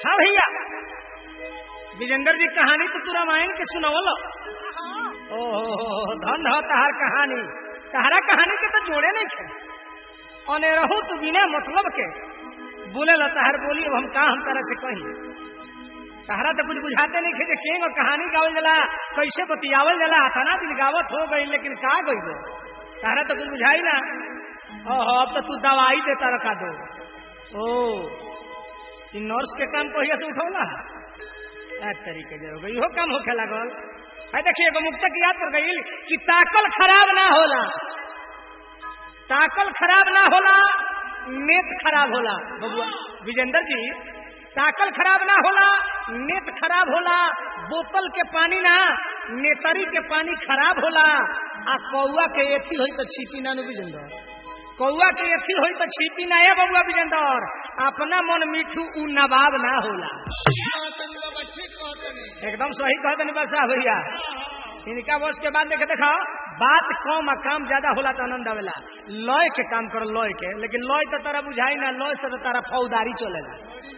हाँ भैया विजेंद्र जी कहानी तो तू रामायण के सुनावल ओहो धन हो तहार कहानी तहरा कहानी के तो जोड़े नहीं थे और रहू तू बिना मतलब के बोले ला तहार बोली अब हम का हम तरह से कही तहरा तो कुछ बुझाते नहीं थे कि और कहानी गावल जला कैसे बतियावल जला थाना दिन गावत हो गई लेकिन का गई दो तहरा तो कुछ बुझाई ना ओहो अब तो तू दवाई देता रखा दो ओ इ नर्स के काम कहिया से उठौला तरीके से हो गई इहो काम होखे लागल है देखिए एगो मुक्तक याद कर गई कि ताकल खराब ना होला ताकल खराब ना होला नेत खराब होला बबुआ विजेंद्र जी ताकल खराब ना होला नेत खराब होला बोतल के पानी ना नेतरी के पानी खराब होला आ कौआ के एथी होई तो छीपी ना नु विजेंद्र कौआ के एथी होई तो छीपी ना है बबुआ विजेंद्र अपना मन मीठू उ नवाब ना होला एकदम सही कहते नहीं बसा भैया इनका वर्ष के बाद देखे देखा बात कम आ काम ज्यादा होला तो आनंद आवेला लय के काम करो लय के लेकिन लय तो तारा बुझाई ना लय से तो तारा फौदारी चलेला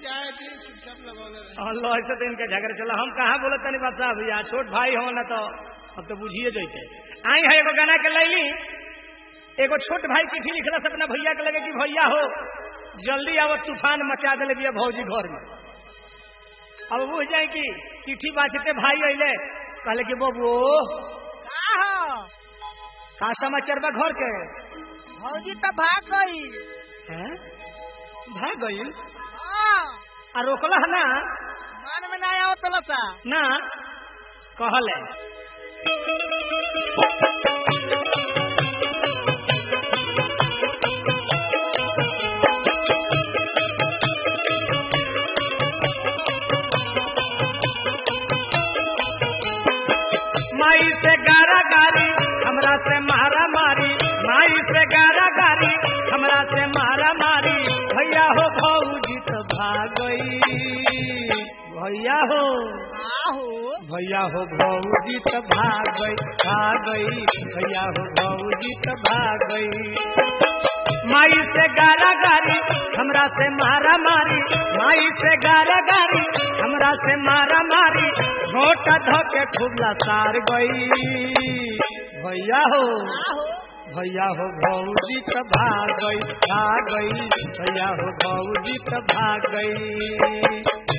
और लय से तो इनके झगड़े चला हम कहाँ बोले तनी बसा भैया छोट भाई हो ना तो अब तो बुझिए जैते आई है एगो गाना के लैली एगो छोट भाई चिट्ठी लिखला से अपना भैया के लगे कि भैया हो जल्दी आवत तूफान मचा दिले बिया भौजी घर में अब बुझ जाए कि चिट्ठी बाँचते भाई अले कहले कि बबू का समाचार बा घर के भौजी तो भाग गई हैं? भाग गई हाँ, आ रोकला है ना मन में ना आओ तो लसा ना कहले माई से गारा गारी हमरा से मारा मारी माई से गारा गारी हमरा से मारा मारी भैया हो भौजी तो भाग गई भैया हो आहो भैया हो भौजी तो भाग गई भाग गई भैया हो भौजी तो भाग गई माई से गारा गारी हमरा से मारा मारी माई से गारा गारी हमरा से मारा मारी घोटा धोके खुबला सार गई भैया हो आहो भैया हो भौजी तो भाग गई भाग गई भैया हो भौजी तो भाग गई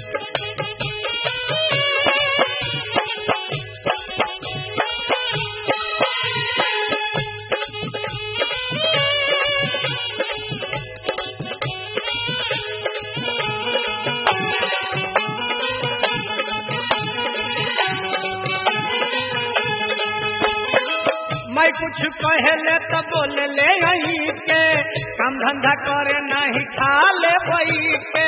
मैं कुछ कहले तो बोल ले यही के काम धंधा करे नहीं खा ले वही के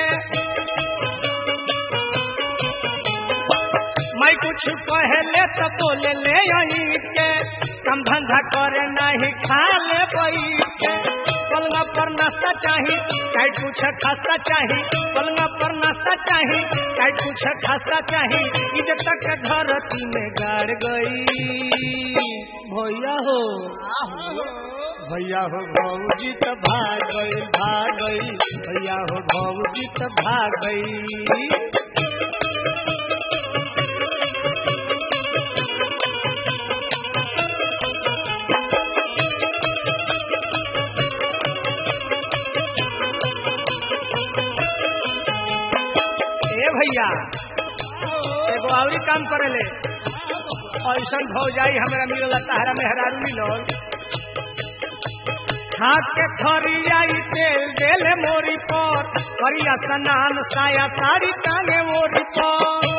मैं कुछ कहले तो बोल ले यही के काम धंधा करे नहीं खा ले वही के पलंगा पर नाश्ता चाही काई कुछ खास्ता चाही पलंगा पर नाश्ता चाही काई कुछ खास्ता चाही इज्जत तक धरती में गाड़ गई भैया हो आहो भैया हो भौजी तो भाग गई भाग गई भैया हो भौजी तो भाग गई ए भैया एगो आवरी काम करेले ऐसा हो जाई हमरा मिलल ताहरा मेहरारू मिलल हाथ के खरियाई तेल देले मोरी पर करिया स्नान साया साड़ी टांगे मोरी पर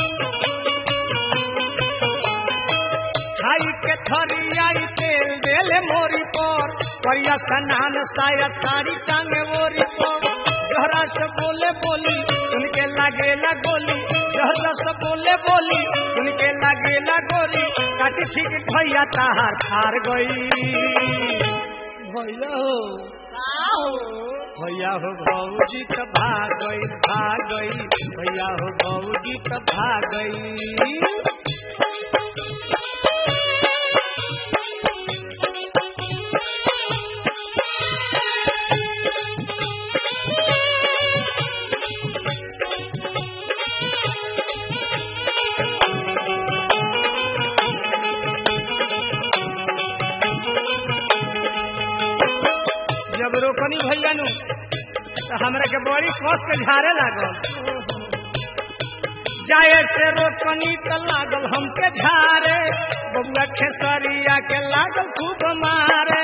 खाई के थरियाई तेल देले मोरी पर करिया स्नान साया साड़ी टांगे मोरी पर जहरा से बोले बोली सुन के लागेला गोली जहरा से बोले बोली सुन के लागेला गोली काटी ठीक भैया ताहार खार गई भैया हो आहो भैया हो भौजी तो भाग गई भाग गई भैया हो भौजी तो भाग गई तो हमरा के बड़ी कस के झारे लागल जाए से रोकनी तो लागल हमके झारे बबुआ खेसरिया के लागल खूब मारे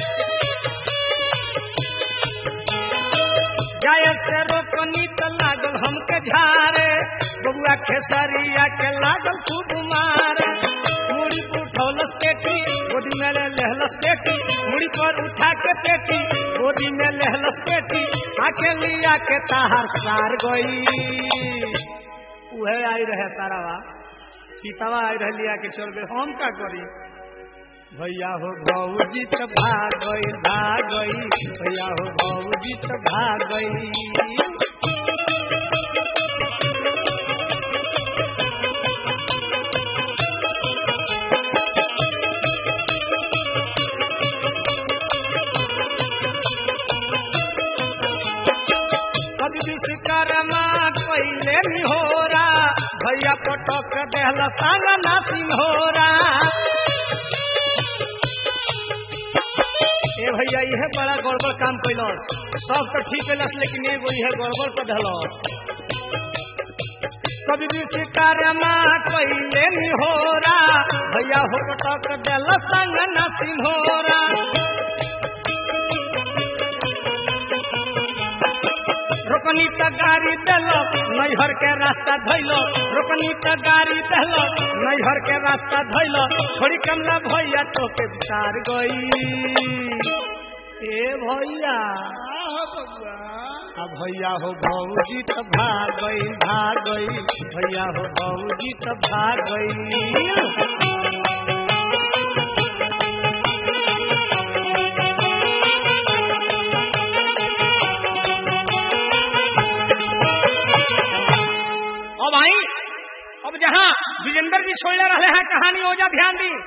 जाए से रोकनी तो लागल हमके झारे बबुआ खेसरिया के लागल खूब मारे मुड़ी पर उठौलस पेटी गोदी में ले लहलस पेटी मुड़ी पर उठा के पेटी गोदी में लहलस पेटी आके लिया के ताहर सार गई उहे आई रहे तारावा सीतावा आई रहे लिया के चल गए हम का करी भैया हो भौजी तो भाग गई भाग गई भैया हो भौजी तो भाग गई कभी विश्वकर्मा पहले निहोरा भैया पटक देहल संग ना सिंहोरा ए भैया इहे बड़ा गड़बड़ काम कैलस सब तो ठीक कैलस लेकिन एगो इहे गड़बड़ कर धलस कभी विश्वकर्मा पहले निहोरा भैया हो पटक देहल संग ना सिंहोरा रोकनी त गाड़ी देलो नैहर के रास्ता धैलो रोकनी त गाड़ी देलो नैहर के रास्ता धैलो थोड़ी कमला भैया तो के विचार गई ए भैया अब भैया हो भौजी तो भाग गई भाग गई भैया हो भौजी तो भाग गई अब आई अब जहाँ विजेंद्र जी छोड़ले रहे हैं कहानी ओजा ध्यान दी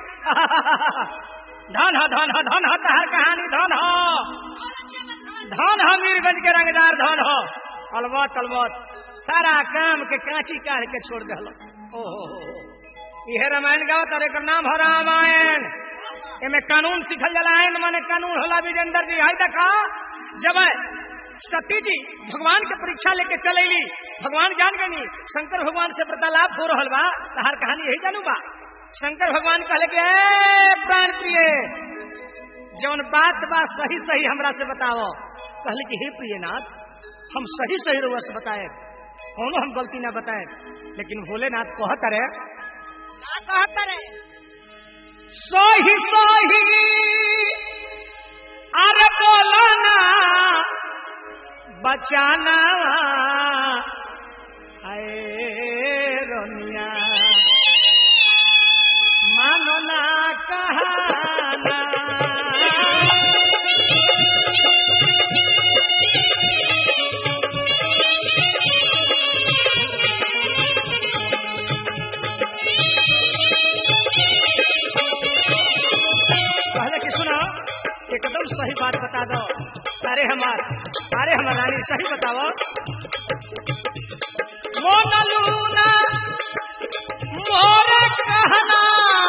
धन ह धन ह धन ह तहर कहानी धन ह धन ह मीरगंज के रंगदार धन ह अलबत अलबत सारा काम के कांची काढ़ के छोड़ दे ओहो इहे रामायण गाओ तारे एकर नाम है रामायण एमे कानून सिखल जाला आयन माने कानून होला विजेंद्र जी हाय देखा जब सती जी भगवान के परीक्षा लेके चलेली भगवान जान गनी शंकर भगवान से वार्तालाप हो रहल बा तहार कहानी यही जानू बा शंकर भगवान कहले कि ए प्राण प्रिय जौन बात बा सही सही हमरा से बताओ कहले कि हे प्रियनाथ हम सही सही रुआ से बताए कोनो हम गलती ना बताए लेकिन भोलेनाथ कहत रे कहत रे सही सही अरे बोलो ना बचाना आए रोनिया मानो ना कहाना पहले कि सुनो एकदम सही बात बता दो अरे हमार अरे हमार रानी सही बताओ मोनलूना मोर कहना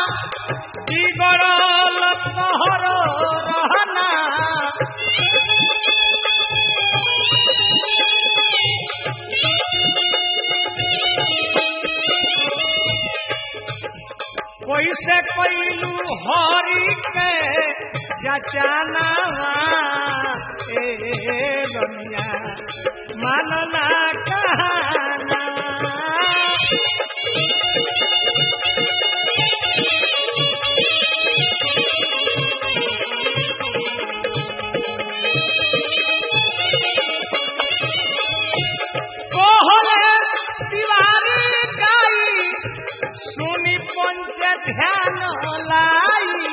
बिगड़ल तोहर रहना कोई से कोइलू हरी के जचाना ए दुनिया मानना कहना कोहले दीवारी गाई सुनी पंच ध्यान लाई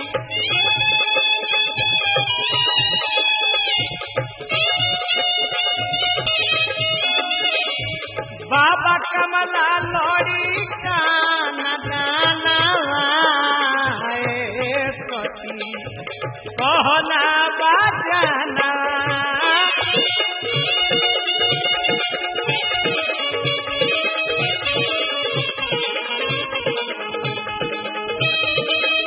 बाबा कमला लड़ी काना दाना सती कहना बाजाना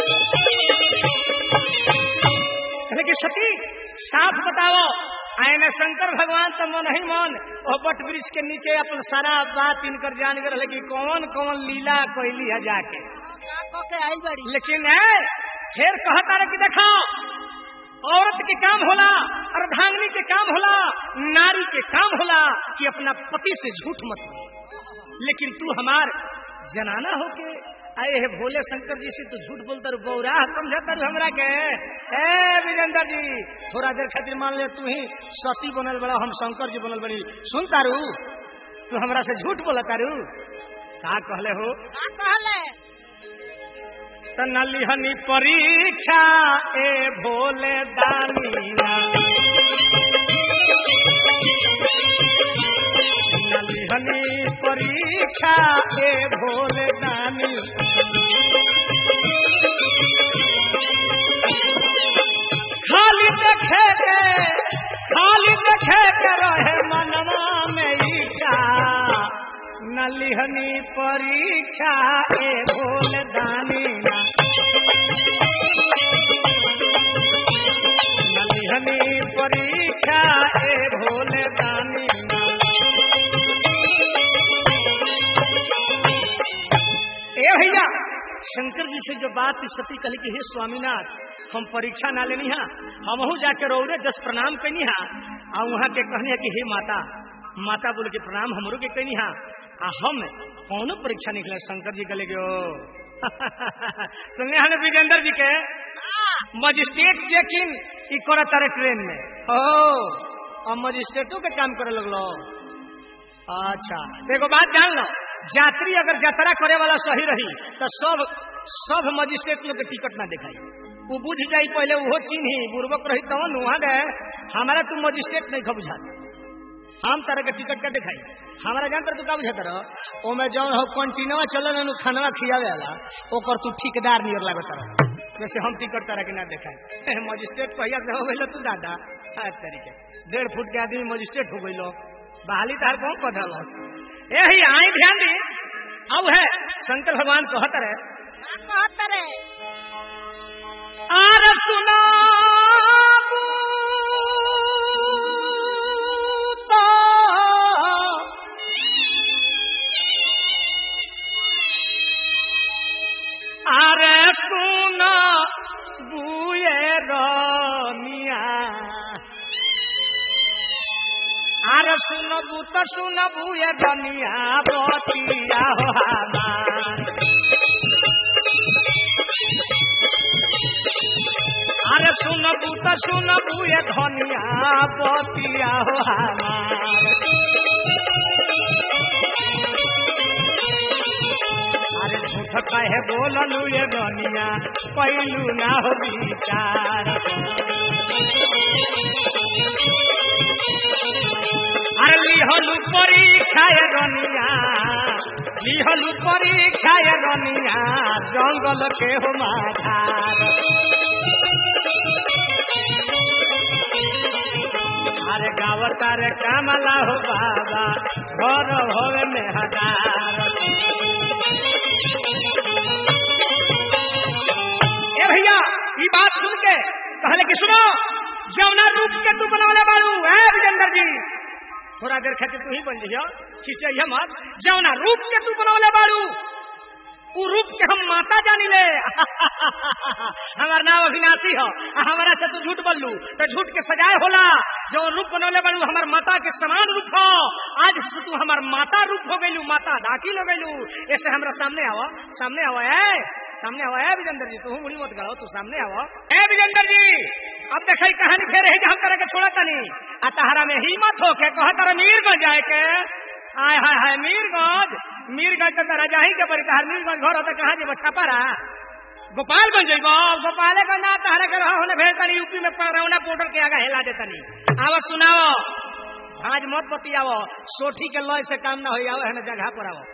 कहले कि सती साफ बताओ आयने शंकर भगवान तो मन ही मन ओ बट वृक्ष के नीचे अपन सारा बात इनकर जान गए कि कौन कौन लीला कैली है जाके का को के आई बड़ी लेकिन है फिर कहता रहे कि देखो औरत के काम होला अर्धांगनी के काम होला नारी के काम होला कि अपना पति से झूठ मत बोल लेकिन तू हमार जनाना होके आए है भोले शंकर जी से तू झूठ बोलता रू बौरा समझता रू हमरा के ए विजेंद्र जी थोड़ा देर खातिर मान ले तू ही सती बनल बड़ा हम शंकर जी बनल बनी सुनता रू तू हमरा से झूठ बोलता रू का कहले हो का कहले तनलिहनी परीक्षा ए भोले दानीना नलिहनी परीक्षा ए भोले दानी खाली देखे के खाली देखे के रहे मनवा में इच्छा नलिहनी परीक्षा ए भोले दानीना नलिहनी परीक्षा ए भोले दानीना ए भैया शंकर जी से जो बात इस सती कही कि हे स्वामीनाथ हम परीक्षा ना लेनी हा हम जाके रौरे जस प्रणाम कैनी हा आ वहाँ के कहनी है कि हे माता माता बोल के प्रणाम हमरो के कैनी हा आ हम कौनो परीक्षा निकले शंकर जी गले गयो सुनले हन विजेंद्र जी के मजिस्ट्रेट चेकिंग ई कर तारे ट्रेन में ओ अब मजिस्ट्रेटों के काम करे लगलो अच्छा तो एगो बात जान लो यात्री अगर यात्रा करे वाला सही रही तो सब सब मजिस्ट्रेट लोग के टिकट ना दिखाई वो बुझ जाई पहले वो चिन्ही बुर्बक रही तवन वहां गए हमारा तू मजिस्ट्रेट नहीं खा बुझा हम तरह के टिकट का दिखाई हमारा जान तू का बुझाता रहो ओमे जौन हो कंटिन्यूआ चलल नु खाना खियावे वाला ओकर तू ठेकेदार नियर लागत रह वैसे हम टिकट तरह के ना दिखाई मजिस्ट्रेट पहिया से हो गइल तू दादा हर तरीके डेढ़ फुट के आदमी मजिस्ट्रेट हो गइलो बहाली तार कौन पधल ए ही आई ध्यान दी अब है शंकर भगवान कहत रहे का कहत रे आर सुना আরে শুন বুয়ে রমিয়া আরে শুনবু তো শুনবু এ রমিয়া বতিয়া হো আমার আরে শুনবু তো শুনবু এ ধনিয়া বতিয়া হো আমার अरे झूठ कहे बोललू ये दुनिया पहलू ना हो विचार अरे लिहलू परीक्षा ये दुनिया लिहलू परीक्षा ये दुनिया जंगल के हो माधार अरे गावता रे कामला हो बाबा घर होवे में हदार ए भैया ये बात सुन के पहले कि सुनो जवना रूप के तू बनवले बाड़ू है विजेंद्र जी थोड़ा देर खातिर तू ही बन जइयो खिसे ये मत जवना रूप के तू बनवले बाड़ू उ रूप के हम माता जानी ले हमार नाम अविनाशी हो आ हमारा से तू झूठ बोललू तो झूठ के सजाए होला जो रूप बनवले बाड़ू हमार माता के समान रूप हो आज से तू हमार माता रूप हो गइलू माता दाखिल हो गइलू ऐसे हमरा सामने आओ सामने आओ ए सामने आओ ए विजेंद्र जी तू मुड़ी मत गड़ो तू सामने आओ ए विजेंद्र जी अब देखई कहानी फेर है हम तरह के छोड़ा तनी आ तहरा में हिम्मत हो के कह तारा मीरगंज जाए के आय हाय हाय मीरगंज मीरगंज तो तेरा जाही के बड़ी तहर मीरगंज घर होता कहाँ जेबो छापारा गोपालगंज जइबो गोपालगंज ना तहरा के रहो होने भेज तनी यूपी में परौना पोर्टल के आगे हेला दे तनी आवा सुनाओ आज मत बतियाओ सोठी के लय से काम ना हो आओ है ना जगह पर आओ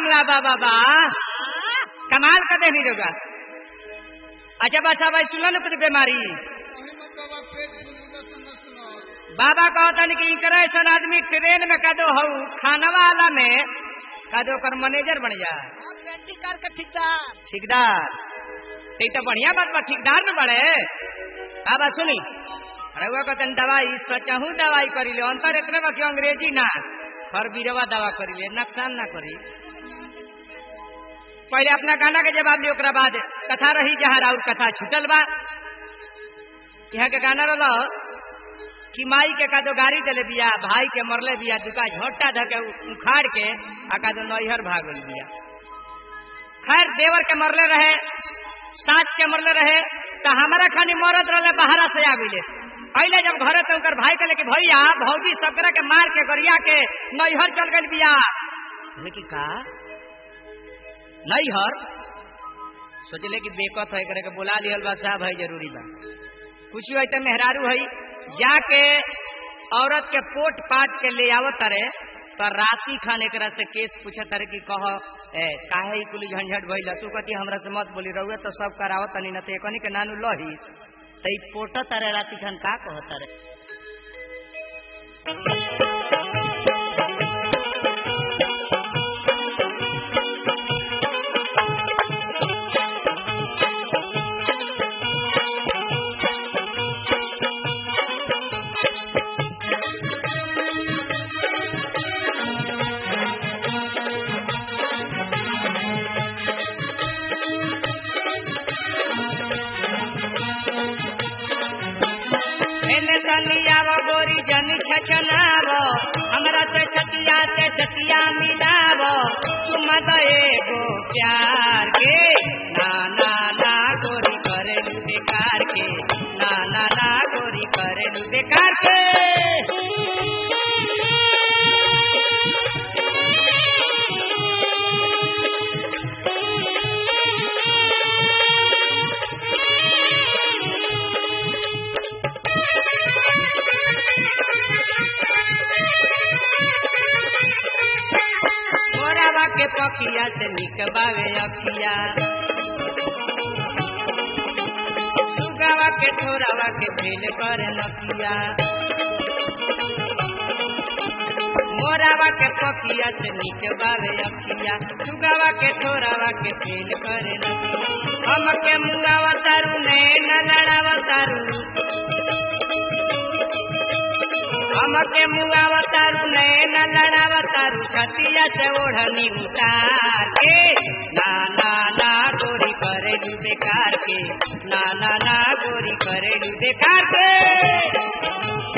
वाह वाह वाह वाह कमाल का देनी होगा अच्छा बच्चा भाई सुनो ना कुछ बीमारी बाबा कहता कि इनकर ऐसा आदमी ट्रेन में कदो हऊ खाना वाला में कदो कर मैनेजर बन जा पेंटी करके ठिकदार ठेकेदार ये तो बढ़िया बात बा ठेकेदार में बड़े बाबा सुनी अरे वो कहते दवाई सचहू दवाई करी ले अंतर इतने बाकी अंग्रेजी ना हर बीरवा दवा करी ले नुकसान ना करी पहले अपना गाना के जवाब ली ओकरा बाद कथा रही जहाँ और कथा छूटल बा यहाँ के गाना रहा कि माई के का दो गाड़ी चले बिया भाई के मरले बिया दुका झोटा धके उखाड़ के आ का दो नैहर भागल बिया खैर देवर के मरले रहे सास के मरले रहे तो हमारा खानी मरद रहे बाहरा से आ गई पहले जब घरे तो उनकर भाई कहले कि भैया भौजी सकरा के मार के गरिया के नैहर चल गई बिया लेकिन का नैहर सोचले कि बेकत है करे के बुला लिहल बा साहब है जरूरी बा कुछ है तो मेहरारू है जाके औरत के पोट पाट के ले आवत रे तो राती खान एक से केस पूछत रे कि कह ए काहे कुल झंझट भइल तू कती हमरा से मत बोली रहुए तो सब करावत तनी न ते कनी के नानू लही तई पोट तारे राती खान का कहत रे एने तनियाव गोरी जन छछनाव हमरा से छतिया से छतिया मिलाव तुम तो एगो प्यार के ना ना ना गोरी करे बेकार के ना ना ना गोरी करे बेकार के मोरावा के पखिया से निकबावे अखिया सुगावा के ठोरावा के फेल करे नकिया मोरावा के पखिया से निकबावे अखिया सुगावा के ठोरावा के फेल करे नकिया हम के मुंगावा तारू ने नगड़ावा तारू हमके मुआवतारू नैन लड़ावतारू छतिया से ओढ़नी उतार के ना ना ना गोरी करेलू बेकार के ना ना ना गोरी करेलू बेकार के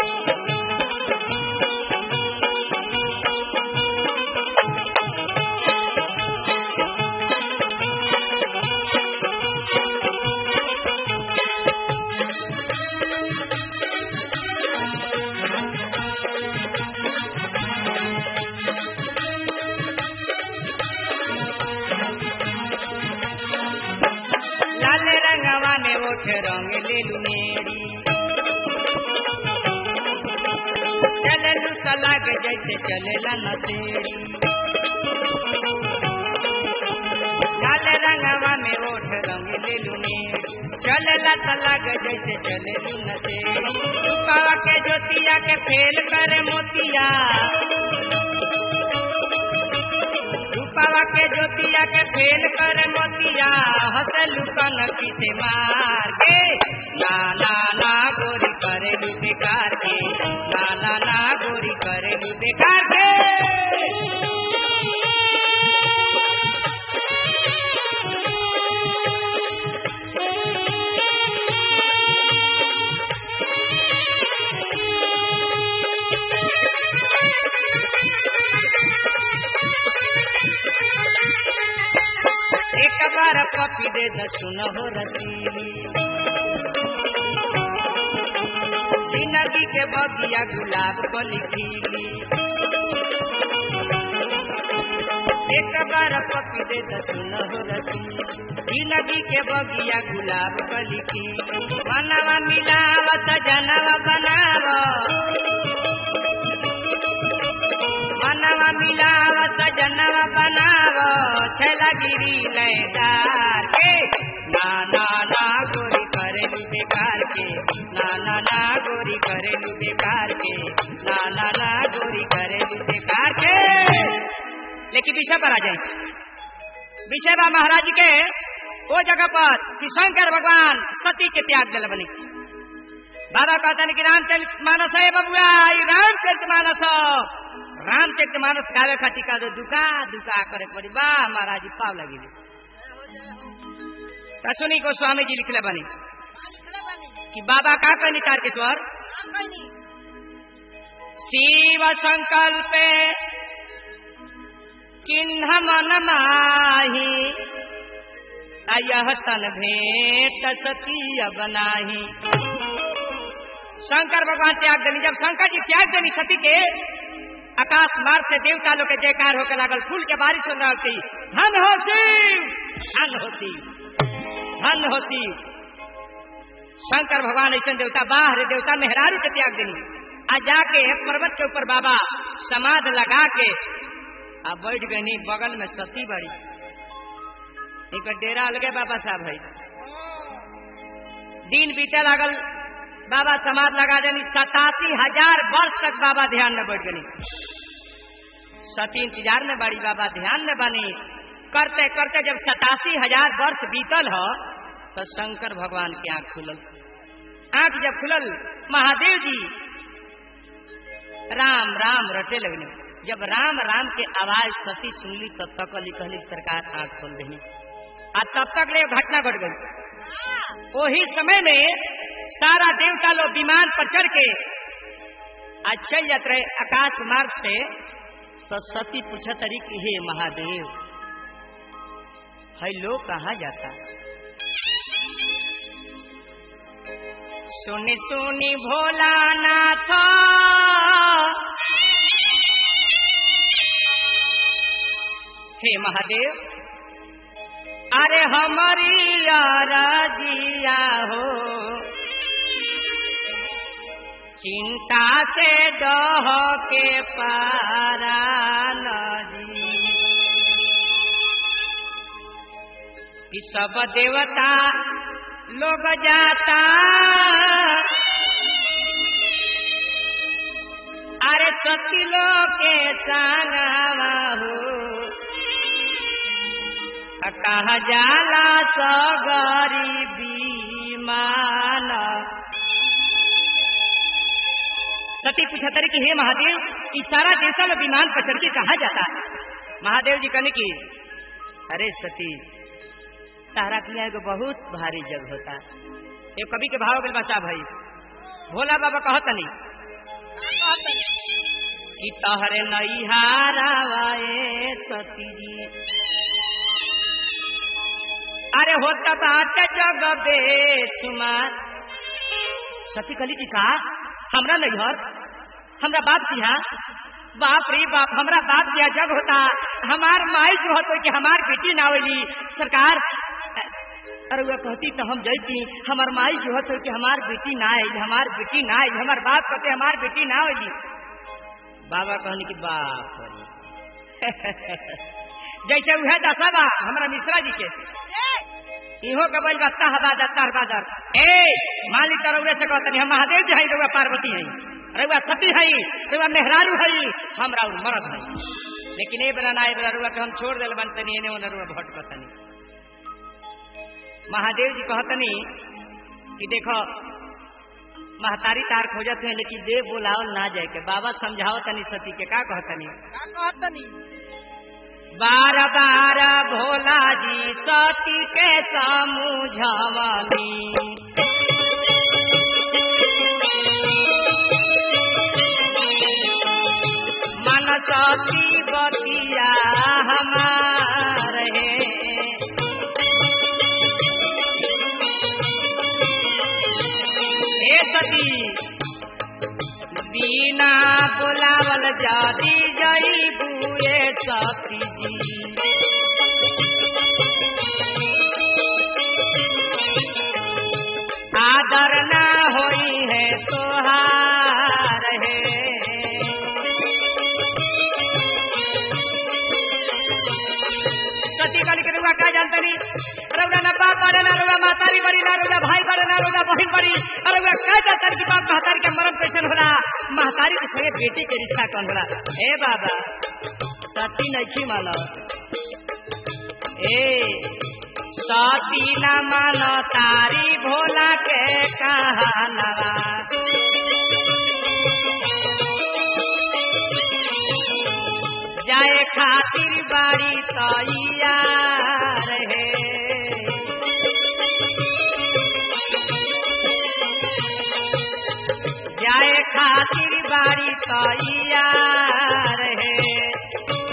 लाल रंगवा ने ओठ रंग ले लुनेरी चललू सलाग जैसे चलेला नसेरी लाल रंगवा में ओठ रंग ले लुनेरी चलेला सलाग जैसे चलेलू नसेरी रूपावा के ज्योतिया के फेल करे मोतिया रूपावा के ज्योतिया के फेल कर मोतिया हसलू कनकी से मार के ना ना ना गोरी करे बेकार के ना ना ना गोरी करे बेकार के एक बार पपी दे दसुन हो रसीली जिंदगी के बगिया गुलाब कली खिली एक बार पपी दे दसुन हो रसीली जिंदगी के बगिया गुलाब कली खिली मनवा मिलावत जनवा बनाव मनवा मिलावत जनवा बनाव छलगिरी लैदार के ना ना ना गोरी करेलू बेकार के ना ना ना गोरी करेलू बेकार के ना ना ना गोरी करेलू बेकार के लेकिन विषय पर आ जाए विषय बा महाराज जी के वो जगह पर कि शंकर भगवान सती के त्याग दिल बनी बाबा कहता कि रामचरित मानस है बबुआ ये रामचरित मानस रामचरित मानस गावे खातिर का दुका दुका करे पड़ी वाह महाराज जी पाव लगी सुनी को स्वामी जी लिखले बनी कि बाबा का कहनी तारकेश्वर शिव संकल्प किन्ह मन माही यह तन भेंट सती बनाही शंकर भगवान त्याग देनी जब शंकर जी त्याग देनी सती के आकाश मार्ग से देवता लोग के जयकार होकर लागल फूल के बारिश हो रही धन होती धन होती धन होती शंकर भगवान ऐसे देवता बाहर देवता मेहरारू के त्याग देनी आ जाके पर्वत के ऊपर बाबा समाध लगा के आ बैठ गई बगल में सती बड़ी एक डेरा अलगे बाबा साहब है दिन बीते लागल बाबा समाज लगा देनी सतासी हजार वर्ष तक बाबा ध्यान में बैठ गई सती इंतजार में बड़ी बाबा ध्यान में बनी करते करते जब सतासी हजार वर्ष बीतल हो तो शंकर भगवान की आंख खुलल आंख जब खुलल महादेव जी राम राम रटे लगने जब राम राम के आवाज सती सुनली तब तक अली कहली सरकार आंख खोल रही आ तब तक ले घटना घट गई वही समय में सारा देवता लोग विमान पर चढ़ के आज चल जाते रहे आकाश मार्ग से तो सती पूछा तरी कि हे महादेव है लोग कहा जाता सुनी सुनी भोलानाथ हे महादेव अरे हमारी राजिया हो चिंता से दह के पारा नदी कि सब देवता लोग जाता अरे सती लोग के संगवा हो कहा जाला सगरीबी मान सती पूछा तरी कि हे महादेव इस सारा देशा में विमान पर चढ़ के कहा जाता है महादेव जी कहने की अरे सती तारा किया एगो बहुत भारी जग होता ये कवि के भाव बिल बचा भाई भोला बाबा कहत नहीं कि तहरे नैहारा सती जी अरे होता बात जग बेसुमार सती कली की का हमरा नैहर हमरा बाप जी हाँ बाप रे बाप हमरा बाप जी जग होता हमार माई जो होतो कि हमार बेटी ना होली सरकार अरे वह कहती तो हम जैती हमार माई जो होतो कि हमार बेटी ना आई हमार बेटी ना आई हमार बाप कहते हमार बेटी ना होली बाबा कहने की बाप जैसे वह दशा हमारा मिश्रा जी के इहो के बोल बस्ता हबादर तार बादर ए मालिक रउरे से कहतनी हम महादेव जी हई रउआ पार्वती हई रउआ सती हई रउआ मेहरारू हई हमरा और मरद हई लेकिन ए बेला ना ए बेला रउआ के हम छोड़ देल बनतनी एने ओने रउआ भटकतनी महादेव जी कहतनी कि देखो महतारी तार खोजत है लेकिन देव बुलावल ना जाए के बाबा समझाओ तनी सती के का कहतनी का कहतनी बार बार भोला जी सती के समझवनी मन सती बतिया हमार है हे सती बिना बुलावल जाती जई बुए सती जी आदर ना होई है तोहार है मातारी बड़ी ना रोजा भाई बड़े ना रोजा बहन बड़ी अरे वे कह जाता की बात महतारी के मरम कैसन होला महतारी के संगे बेटी के रिश्ता कौन होला ए बाबा सती नहीं मानो ए सती न मानो तारी भोला के कहानवा जाए खातिर बाड़ी तैयार है जाए खातिर बाड़ी तैयार है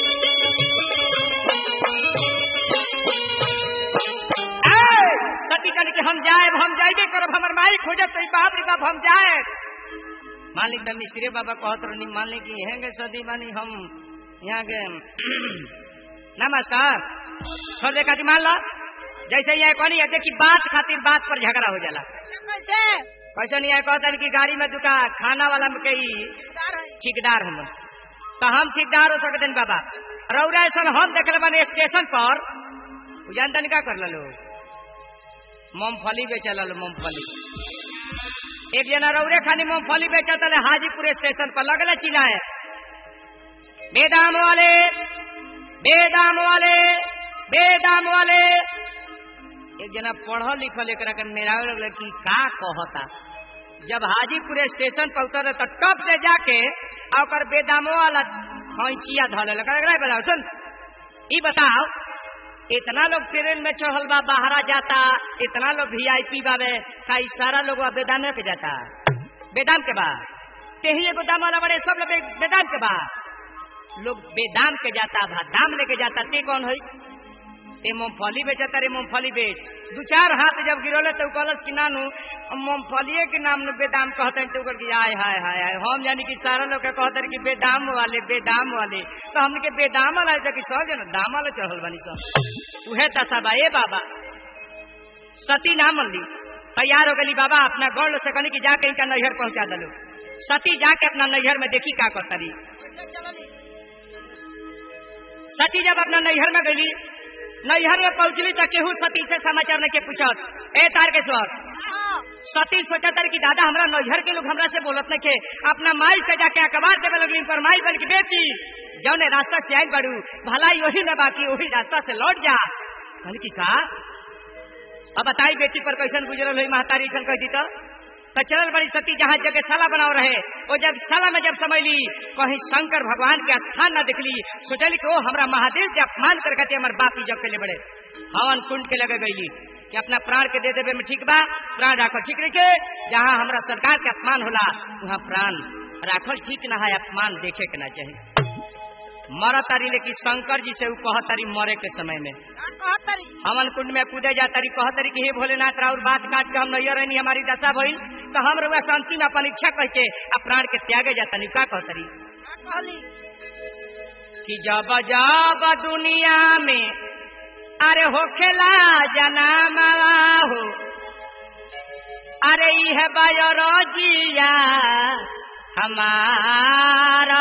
सती कहने के हम जाए हम जाइबे करब हमर माई खोजब तो बाप रे बाप हम जाए मालिक तो मिस्त्री बाबा कहत रहनी मालिक की हेंगे सदी मानी हम यहाँ के नमस्कार छोड़ दे खातिर मान लो जैसे ये कहनी है देखी बात खातिर बात पर झगड़ा हो जाला कैसे कैसे नहीं है कहता कि गाड़ी में दुका खाना वाला में कई ठेकेदार है ठेकेदार हम तो हम ठेकेदार हो सकते हैं बाबा रौरा ऐसा हम देख बने स्टेशन पर उ जानता नहीं क्या कर लो मूंगफली बेचे लो मूंगफली एक जना रौरे खानी मूंगफली बेचा तले हाजीपुर स्टेशन पर लगले चिल्लाए बेदाम वाले बेदाम वाले बेदाम वाले एक जना पढ़ल लिखल एक के मेरा लगल कि का कहता जब हाजीपुर स्टेशन पर उतर तो टप से जाके आ ओकर बेदामो वाला खैचिया धले लगा बता सुन ई बताओ इतना लोग ट्रेन में चढ़ल बा बाहरा जाता इतना लोग वीआईपी बाबे का ई सारा लोग बेदामे के जाता बेदाम के बा तेही एगो दाम वाला बड़े सब लोग बे- बेदाम के बा लोग बेदाम के जाता भा दाम लेके जाता ते कौन है ते मूंगफली बेचता रे मूंगफली बेच दू चार हाथ जब गिरोले तो कहलस कि नानू मूंगफलिए के नाम में बेदाम कहते हैं तो ओकर की आय हाय हाय हाय हम जानी कि सारा लोग के कहते हैं कि बेदाम वाले बेदाम वाले तो हमने के बेदाम वाला है कि सब जना दाम वाले चढ़ल बनी सब उहे तसा बा ए बाबा सती ना मन ली तैयार हो गली बाबा अपना गौड़ से कहनी कि जाके इनका नैहर पहुंचा दलो सती जाके अपना नैहर में देखी का करता रही कैसे चलली सती जब अपना नैहर में गई नैहर में पहुंचली तो केहू सती से समाचार नहीं के पूछत ए तारकेश्वर हाँ सती सोचत रही कि दादा हमरा नैहर के लोग हमरा से बोलत नहीं के अपना माई से जाके अखबार देवे लगली पर माई बन की बेटी जौने रास्ता से आई बड़ू भलाई वही न बाकी वही रास्ता से लौट जा कहली कि का अब बताई बेटी पर कैसन गुजरल हुई महतारी ऐसा कह दी तो तो चलल बड़ी सती जहाँ जगह साला बनाओ रहे वो जब साला में जब समझली कहीं शंकर भगवान के स्थान न दिखली सोचली कि ओ हमरा महादेव के अपमान कर कहते हमारे बाप जब के लिए बड़े हवन कुंड के लगे गईली कि अपना प्राण के दे देवे में ठीक बा प्राण राखो ठीक रखे जहाँ हमरा सरकार के अपमान होला वहाँ प्राण राखल ठीक ना है अपमान देखे के ना चाहिए मर तारी लेकिन शंकर जी से ऊ कह तारी मरे के समय में का कहत तरी हवन कुंड में कूदे जा तारी कह तारी कि हे भोलेनाथ राउर बात काट के हम नैयर रहनी हमारी दशा भइल तो हम रुआ शांति में अपन इच्छा कह के आ प्राण के त्यागे जाता नहीं का कह तारी का कहली कि जब जब दुनिया में अरे होखेला जनामा हो अरे यह बायोलॉजिया हमारा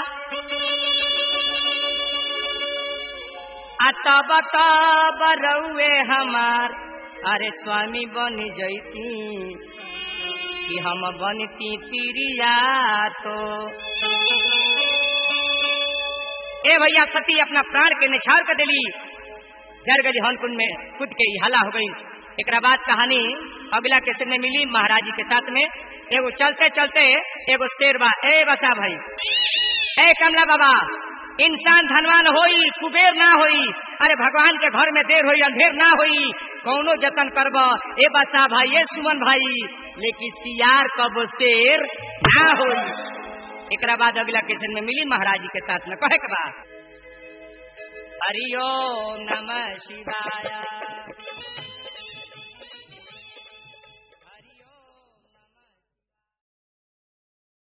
आ तब तब रउए हमार अरे स्वामी बन जैती कि हम बनती पिरिया तो ए भैया सती अपना प्राण के निछावर कर दिली जर गली हनकुंड में खुद के ही हला हो गई एक बाद कहानी अगला कैसे में मिली महाराज जी के साथ में एगो चलते चलते एगो शेर बा ए बसा भाई ए कमला बाबा इंसान धनवान होई कुबेर ना होई अरे भगवान के घर में देर होई अंधेर ना होई कौनो जतन करब ए बसा भाई ए सुमन भाई लेकिन सियार कब शेर ना होई एकरा बाद अगला क्वेश्चन में मिली महाराज जी के साथ में कहे के बाद हरिओ नमः शिवाय